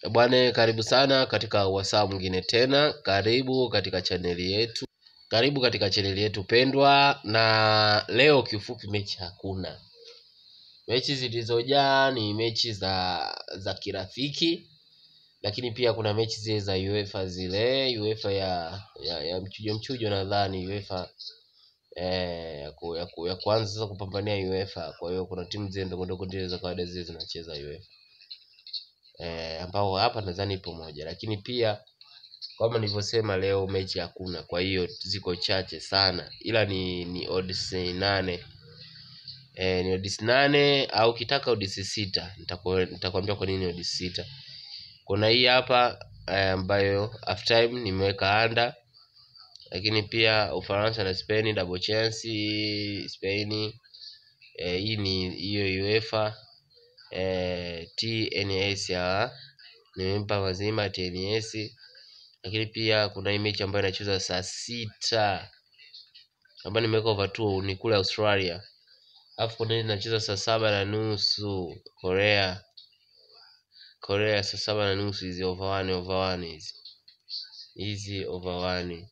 Bwana, karibu sana katika wasaa mwingine tena. Karibu katika chaneli yetu, karibu katika chaneli yetu pendwa. Na leo kiufupi, mechi hakuna. Mechi zilizojaa ni mechi za za kirafiki, lakini pia kuna mechi zile za UEFA zile UEFA ya ya, ya mchujo mchujo, nadhani UEFA eh, ya, ku, ya, ku, ya kuanza sasa kupambania UEFA. Kwa hiyo kuna timu zile ndogo ndogo zile za kawaida zile zinacheza UEFA eh, ambao hapa nadhani ipo moja, lakini pia kama nilivyosema leo mechi hakuna, kwa hiyo ziko chache sana, ila ni ni odds nane eh, ni odds nane au ukitaka odds sita. Nitaku- Nitakwambia kwa nini odds sita. Kuna hii hapa eh, ambayo half time nimeweka under, lakini pia Ufaransa na Spain double chance Spain eh, hii ni hiyo UEFA eh, TNS ya nimempa mazima TNS, lakini pia kuna hii mechi ambayo inacheza saa sita ambayo nimeweka over 2 ni kule Australia, alafu kuna hii inacheza saa saba na nusu Korea Korea saa saba na nusu hizi over one over one hizi hizi over one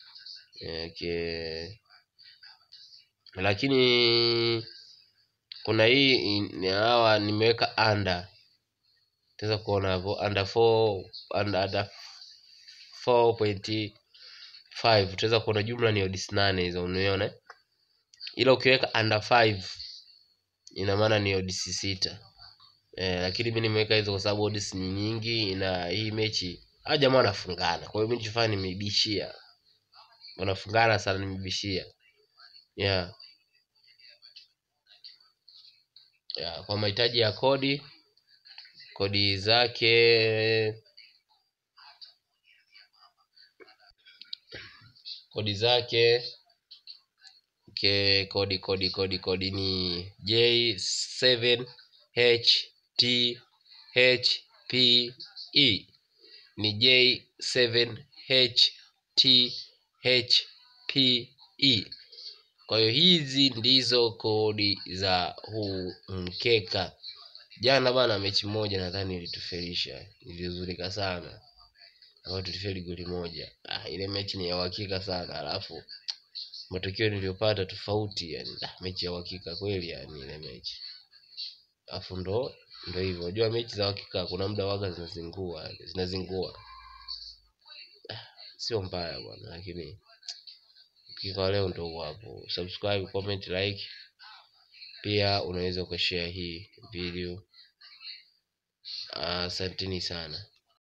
okay. Lakini kuna hii in- hawa nimeweka under utaweza kuona hapo under 4 under, under 4.5 utaweza kuona jumla ni odds nane hizo uniona ila ukiweka under 5 ina maana ni odds sita eh, lakini mi nimeweka hizo kwa sababu odds ni nyingi na hii mechi hawa jamaa wanafungana kwa hiyo mi nichofanya nimeibishia wanafungana sana nimeibishia yeah. yeah. kwa mahitaji ya kodi kodi zake kodi zake okay, kodi kodi kodi kodi ni J7HTHPE ni J7HTHPE. Kwa hiyo hizi ndizo kodi za huu mkeka. Jana bana, mechi moja nadhani ilitufelisha, ilizurika sana ambayo tulifeli goli moja. Ah, ile mechi ni ya uhakika sana, alafu matokeo niliyopata tofauti yani, ah, mechi ya uhakika kweli yani ile mechi. Alafu ndo ndo hivyo, unajua mechi za uhakika kuna muda waga zinazingua yani, zinazingua. Ah, sio mbaya bwana, lakini ukika leo ndo huo hapo. Subscribe, comment, like, pia unaweza ukashare hii video. Asanteni sana.